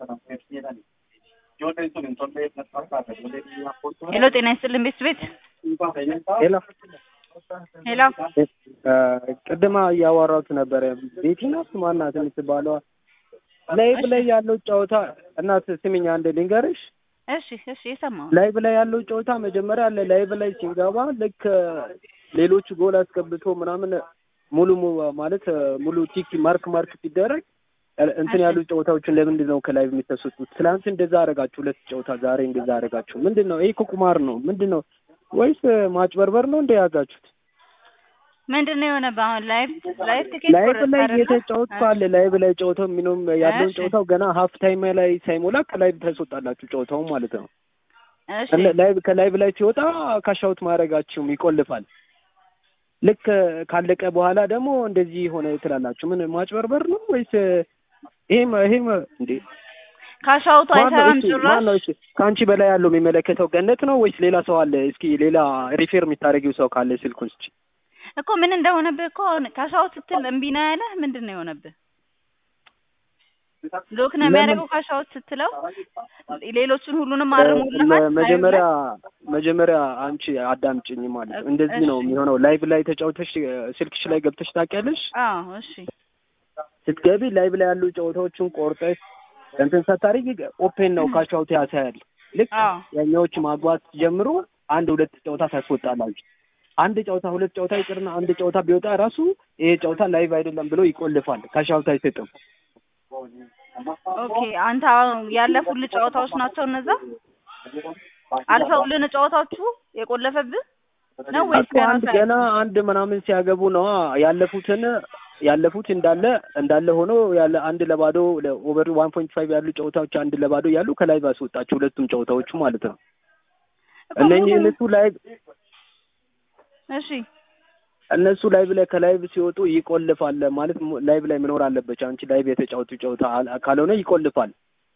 ሄሎ ጤና ይስጥልን ቤት ቤት ሄሎ ሄሎ ቅድማ እያወራሁት ነበረ። ቤቲ ናት ማናት የምትባለዋ ላይቭ ላይ ያለው ጨዋታ እናት ስሚኝ አንድ ልንገርሽ። እሺ እሺ የሰማሁ ላይቭ ላይ ያለው ጨዋታ መጀመሪያ አለ ላይቭ ላይ ሲንገባ ልክ ሌሎቹ ጎል አስገብቶ ምናምን ሙሉ mu- ማለት ሙሉ ቲክ ማርክ ማርክ ሲደረግ እንትን ያሉ ጨዋታዎችን ለምንድን ነው ከላይቭ የሚተሰጡት? ትናንት እንደዛ አደረጋችሁ ሁለት ጨዋታ፣ ዛሬ እንደዛ አደረጋችሁ። ምንድን ነው ይሄ? እኮ ቁማር ነው ምንድን ነው? ወይስ ማጭበርበር ነው እንደ ያዛችሁት? ምንድን ነው የሆነ በአሁን ላይቭ ላይቭ ትኬት ላይቭ ቆረጥክ ላይ አይደለ? እየተጫወትኩ አለ ላይቭ ላይ ጨዋታው የሚኖም ያለውን እሺ። ጨዋታው ገና ሀፍ ታይም ላይ ሳይሞላ ከላይቭ ታስወጣላችሁ ጨዋታውን ማለት ነው። እሺ ከለ- ላይቭ ከላይቭ ላይ ሲወጣ ካሻውት ማድረጋችሁም ይቆልፋል። ልክ ካለቀ በኋላ ደግሞ እንደዚህ ሆነ ትላላችሁ። ምን ማጭበርበር ነው ወይስ ይሄም ይሄም እንዴ ካሻውቱ ማነው አይሰራም እሺ ማነው ጭራሽ እሺ ከአንቺ በላይ ያለው የሚመለከተው ገነት ነው ወይስ ሌላ ሰው አለ? እስኪ ሌላ ሪፌር የምታደርጊው ሰው ካለ ስልኩን ስጪ። እኮ ምን እንደሆነብህ እኮ ካሻውት ስትል እምቢ ነው ያለህ ምንድን ነው የሆነብህ ሎክ ነው ለምን? የሚያደርገው ካሻውት ስትለው ሌሎቹን ሁሉንም አርሙልሃል መ- መጀመሪያ መጀመሪያ አንቺ አዳምጭኝ ማለት ነው። እንደዚህ ነው እሺ። የሚሆነው። ላይቭ ላይ ተጫውተሽ ስልክሽ ላይ ገብተሽ ታውቂያለሽ? አዎ እሺ ስትገቢ ላይቭ ላይ ያሉ ጨዋታዎችን ቆርጠሽ እንትን ሳታደርጊ ኦፔን ነው ካሻውት ያሳያል። ልክ አዎ ያኛዎች ማግባት ጀምሮ አንድ ሁለት ጨዋታ ታስወጣላችሁ። አንድ ጨዋታ ሁለት ጨዋታ ይቅርና አንድ ጨዋታ ቢወጣ ራሱ ይሄ ጨዋታ ላይቭ አይደለም ብሎ ይቆልፋል። ካሻውት አይሰጥም። ኦኬ አንተ አሁን ያለፉልህ ጨዋታዎች ናቸው እነዛ አልፈውልን ጨዋታዎቹ የቆለፈብህ ነው ወይስ እኮ አንድ ገና አንድ ምናምን ሲያገቡ ነው ያለፉትን ያለፉት እንዳለ እንዳለ ሆኖ ያለ አንድ ለባዶ ኦቨር ዋን ፖይንት ፋይቭ ያሉ ጨዋታዎች አንድ ለባዶ ያሉ ከላይ ባስወጣቸው ሁለቱም ጨዋታዎቹ ማለት ነው። እነኚህ እነሱ ላይ እሺ እነሱ ላይቭ ላይ ከላይቭ ሲወጡ ይቆልፋል ማለት ሙ- ላይቭ ላይ መኖር አለበት። አንቺ ላይቭ የተጫወቱ ጨዋታ አል- ካልሆነ ይቆልፋል።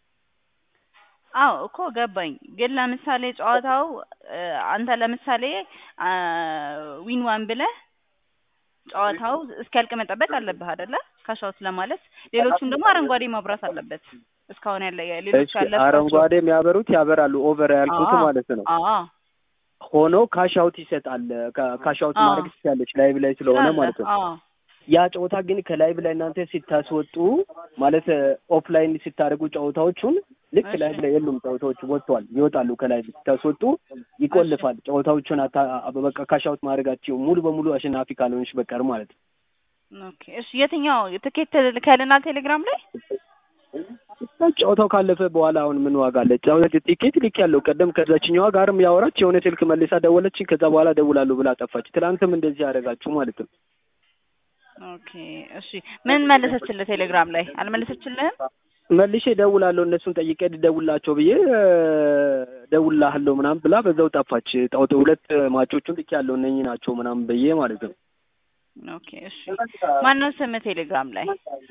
አዎ እኮ ገባኝ። ግን ለምሳሌ ጨዋታው እ፣ አንተ ለምሳሌ አ፣ ዊን ዋን ብለህ ጨዋታው እስኪያልቅ መጠበቅ አለብህ አይደለ? ካሻውት ለማለት ሌሎቹም ደግሞ አረንጓዴ ማብራት አለበት። እስካሁን ያለ ሌሎቹ እሺ ያለባቸው አረንጓዴ የሚያበሩት ያበራሉ። ኦቨር ያልኩት አዎ። ማለት ነው። አዎ ሆኖ ካሻውት ይሰጣል። ካ- ካሻውት አዎ። ማድረግ ትችላለች ላይቭ ላይ ስለሆነ ትችላለህ። ማለት ነው። አዎ ያ ጨዋታ ግን ከላይቭ ላይ እናንተ ሲታስወጡ ማለት ኦፍላይን ሲታደርጉ ጨዋታዎቹን ልክ እሺ። ላይቭ ላይ የሉም ጨዋታዎቹ ወጥተዋል፣ ይወጣሉ። ከላይቭ ሲታስወጡ ይቆልፋል። ጨዋታዎቹን አታ በቃ ካሻውት ማድረጋቸው ሙሉ በሙሉ አሸናፊ ካልሆንሽ በቀር ማለት ነው። ኦኬ እሺ። የትኛው ትኬት ልከልናል ቴሌግራም ላይ? ጨዋታው ካለፈ በኋላ አሁን ምን ዋጋ አለ? ጨዋታ ቲኬት ልክ ያለው ቀደም ከዛችኛዋ ጋርም ያወራች የሆነ ስልክ መልሳ ደወለችኝ። ከዛ በኋላ ደውላለሁ ብላ ጠፋች። ትናንትም እንደዚህ ያደረጋችሁ ማለት ነው። ኦኬ እሺ። ምን መለሰችልህ ቴሌግራም ላይ? አልመለሰችልህም? መልሼ ደውላለሁ እነሱን ጠይቄ ደውላቸው ብዬ እ፣ ደውልልሃለሁ ምናምን ብላ በዛው ጠፋች። ጣውጥ ሁለት ማቾቹን ልክ ያለው እነኚህ ናቸው ምናምን ብዬ ማለት ነው። ኦኬ እሺ። ማነው ስምህ ቴሌግራም ላይ?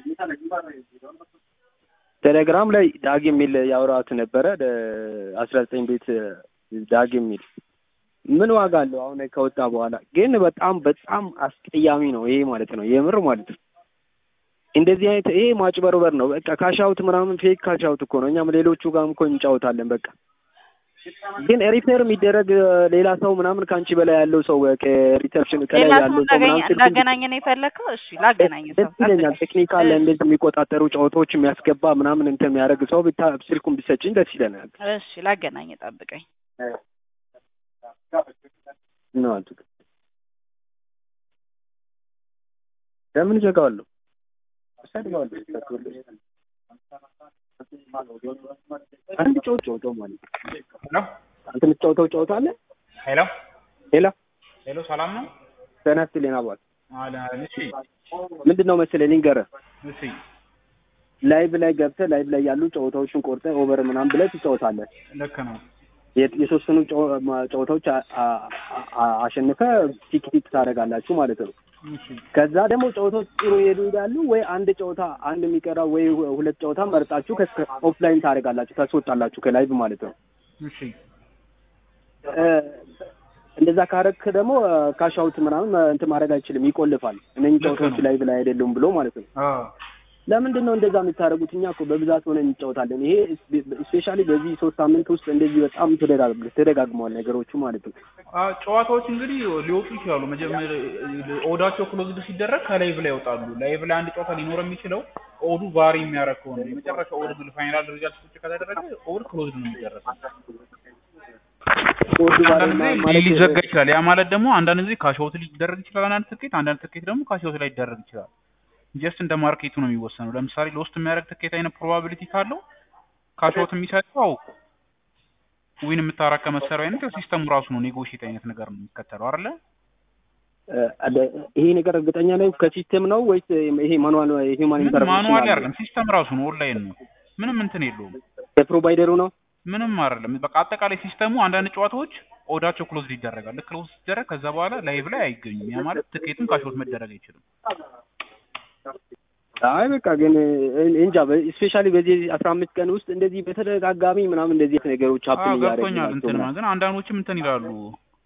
ቴሌግራም ላይ ዳግ የሚል ያወራት ነበረ አስራ ዘጠኝ ቤት ዳግ የሚል ምን ዋጋ አለው አሁን ከወጣ በኋላ ግን በጣም በጣም አስቀያሚ ነው ይሄ ማለት ነው የምር ማለት ነው እንደዚህ አይነት ይሄ ማጭበርበር ነው በቃ ካሻውት ምናምን ፌክ ካሻውት እኮ ነው እኛም ሌሎቹ ጋርም እኮ እንጫወታለን በቃ ግን ሪፔር የሚደረግ ሌላ ሰው ምናምን ከአንቺ በላይ ያለው ሰው ከሪሰፕሽን ከላይ ሌላ ሰው ያለው ሰው ምናምን ስልኩን እንዳገናኘ ነው የፈለግከው? እሺ ላገናኝ ሰው ደስ ይለኛል። ቴክኒካል እሺ። እንደዚህ የሚቆጣጠሩ ጨዋታዎች የሚያስገባ ምናምን እንትን የሚያደርግ ሰው ብታ ስልኩን ቢሰጭኝ ደስ ይለናል። እሺ ላገናኝ ጠብቀኝ። ነው አልኩ። ለምን ዘጋዋለሁ? እሰድባለሁ። አንድ ጨዋታ ጨዋታው ማለት ነው። ሄሎ አንተ የምትጫወተው ጨዋታ አለ? ሄሎ ሌላ ሄሎ፣ ሰላም ነው? ተናስት ሌና አባት አለ እሺ፣ ምንድን ነው መሰለህ ልንገርህ እሺ፣ ላይቭ ላይ ገብተህ ላይቭ ላይ ያሉ ጨዋታዎችን ቆርጠህ ኦቨር ምናምን ብለህ ትጫወታለህ። ልክ ነው። የ- የተወሰኑ ጨዋ- ማ- ጨዋታዎች አ- አ- አ- አሸንፈህ ቲክ ቲክ ታደርጋላችሁ ማለት ነው። እሺ፣ ከዛ ደግሞ ጨዋታዎች ጥሩ ይሄዱ ይሄዳሉ። ወይ አንድ ጨዋታ አንድ የሚቀራው ወይ ሁ- ሁለት ጨዋታ መርጣችሁ ኦፍላይን ታደርጋላችሁ ታስወጣላችሁ ከላይቭ ማለት ነው። እሺ፣ እ፣ እንደዛ ካረክ ደግሞ ካሻውት ምናምን እንትን ማድረግ አይችልም፣ ይቆልፋል። እነኝህ ልክ ጨዋታዎች ነው። ላይቭ ላይ አይደሉም ብሎ ማለት ነው። አዎ፣ ለምንድን ነው እንደዛ የምታደርጉት? እኛ እኮ በብዛት ሆነ እንጫወታለን። ይሄ ስፔሻሊ በዚህ ሶስት ሳምንት ውስጥ እንደዚህ በጣም ተደጋግ- ተደጋግመዋል ነገሮቹ ማለት ነው። አ፣ ጨዋታዎች እንግዲህ ሊወጡ ይችላሉ። መጀመሪያ ኦዳቸው ክሎዝድ ሲደረግ ከላይቭ ላይ ይወጣሉ። ላይቭ ላይ አንድ ጨዋታ ሊኖር የሚችለው ኦዱ ቫሪ የሚያደርግ ከሆነ የመጨረሻ ኦድ ግን ፋይናል ሪዛልት ቁጭ ከተደረገ ኦድ ክሎዝድ ነው የሚደረገው። ኦርዱ ባሬ አንዳንድ ጊዜ ማለት ሊዘጋ ይችላል። ያ ማለት ደግሞ አንዳንድ ጊዜ ካሽአውት ሊደረግ ይችላል። አንዳንድ ትኬት አንዳንድ ትኬት ደግሞ ካሽአውት ላይ ይደረግ ይችላል። ጀስት እንደ ማርኬቱ ነው የሚወሰነው። ለምሳሌ ሎስት የሚያደርግ ትኬት አይነት ፕሮባቢሊቲ ካለው ካሽአውት የሚሰጠው ዊን የምታረግ ከመሰሪያው አይነት ያው ሲስተሙ ራሱ ነው ኔጎሽት አይነት ነገር ነው የሚከተለው አይደለ? እ፣ አለ- ይሄ ነገር እርግጠኛ ነኝ ከሲስተም ነው ወይስ ይሄ ማኑዋል ሂውማን ምን ኢንተርቬንሽን ማኑዋል አለ? አይደለም፣ ሲስተም ራሱ ነው ኦንላይን ነው። ምንም እንትን የለውም። የፕሮቫይደሩ ነው። ምንም አይደለም። በቃ አጠቃላይ ሲስተሙ አንዳንድ ጨዋታዎች ኦዳቸው ክሎዝድ ይደረጋል። ልክ ክሎዝ ሲደረግ ከዛ በኋላ ላይቭ ላይ አይገኙም። ያ ማለት ትኬቱም ካሽአውት መደረግ አይችልም። አይ በቃ ግን እ- እንጃ ስፔሻሊ በዚህ አስራ አምስት ቀን ውስጥ እንደዚህ በተደጋጋሚ ምናምን እንደዚህ አይነት ነገሮች አዎ ሀፕን እያደረጉ ገብቶኛል። እንትን ናቸው። ግን አንዳንዶችም እንትን ይላሉ።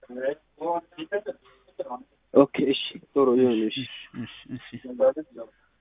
ኦኬ እሺ ጥሩ ይሁን እሺ እሺ እሺ እሺ